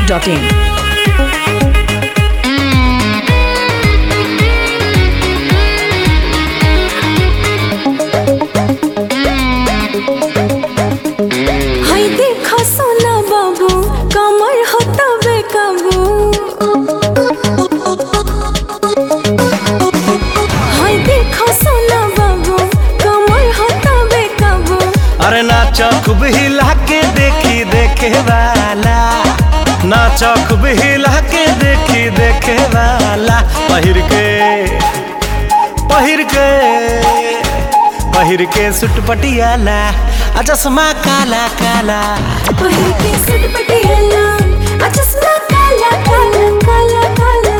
masti.in. हाय देखो सोना बाबू कमर होता बेकाबू हाय देखो सोना बाबू कमर होता बेकाबू अरे नाच खूब हिला के देखी देखे वाला नाच खूब हिला के देखी देखे वाला पहिर के पहिर के पहिर के सुट पटियाला आ चश्मा काला काला पहिर के सुट पटियाला आ चश्मा काला काला काला काला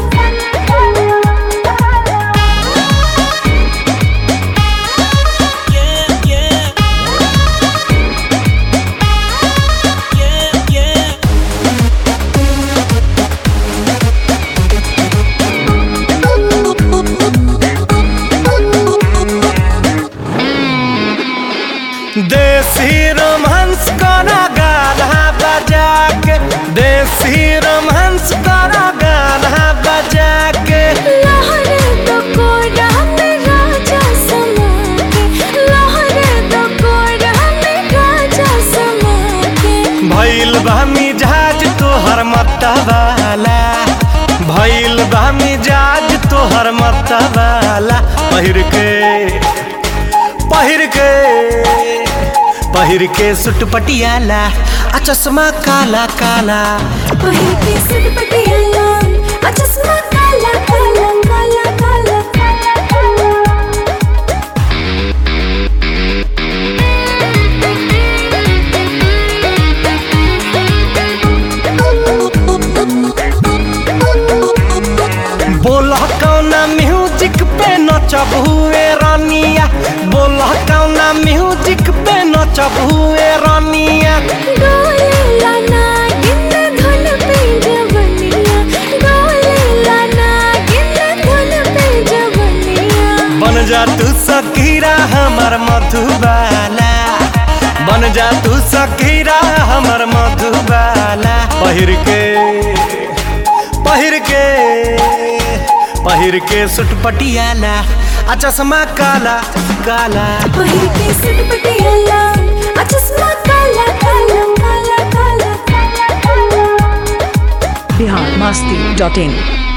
देसी रोमांस करा गाना बजा के देसी रोमांस करा गाना बजा के लहरे तो कोड़ा में राजा समा के लहरे तो कोड़ा में राजा समा के भइल बा मिजाज तोहर मतवाला भइल बा मिजाज तोहर मतवाला पहिर के पहिर के पहिर के सुट पटियाला आ चश्मा काला काला पहिर के सुट पटियाला आ चश्मा काला काला काला काला काला बोला कौना म्यूजिक पे नचब हुए रानिया बोला कौना म्यूजिक पे नचब हुए रानिया डोले लाना गिन धुन पे जवनिया डोले लाना गिन धुन पे जवनिया बन जा तू सकीरा हमर मधुबाला बन जा तू सकीरा हमर मधुबाला पहिर के पहिर के पहिर के सुट पटियाला आ चश्मा काला काला पहिर के सुट पटियाला आ चश्मा काला काला काला काला काला काला Bihar masti.in.